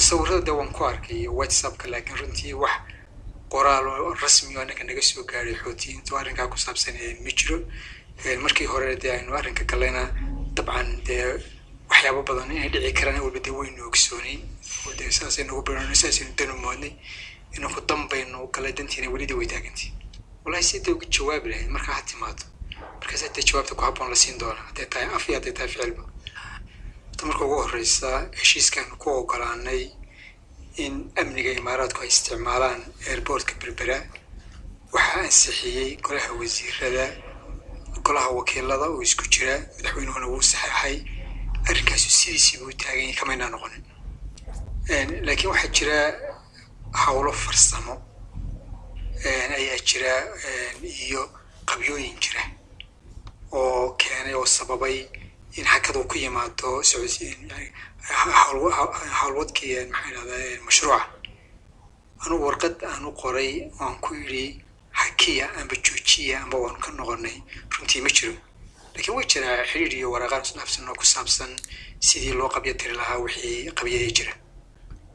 sawirada de waan ku arkay whatsappka laakiin runtii wax qoraal oo rasmi oo annaka naga soo gaaray xoutiyiintu arrinkaa ku saabsan ma jiro markii hore dee aynu arrinka gallayna dabcan dee waxyaabo badan inay dhici karaan walba dee waynu ogsoonayn oo dee saasaynu ugu biran saasaynu danu moodnay inaku danbaynu galay dantiina welida way taagantii wallahi sidee uga jawaabi lahayd markaa ha timaado markaas hadee jawaabta ku habboon la siin doona hadday tahay af iyo hadday tahay ficilba ta marka ugu horreysa heshiiskaanu ku ogolaanay in amniga imaaraadku ay isticmaalaan airboortka berbera waxaa ansixiyey golaha wasiirada golaha wakiilada oo isku jira madaxweynuhuna wuu saxeexay arrinkaasu sidiisii buu taaganyay kamaynaa noqonin laakiin waxaa jira howlo farsamo ayaa jira iyo qabyooyin jira oo keenay oo sababay in hakadu ku yimaado howlwadkii maxaa idhahdaa mashruuca anugu warqad aan u qoray waan ku yidhi hakiya amba joojiya amba waanu ka noqonay runtii ma jiro laakiin way jiraa xidhiir iyo waraaqaan isdhaafsan oo ku saabsan sidii loo qabyo tiri lahaa wixii qabyadii jira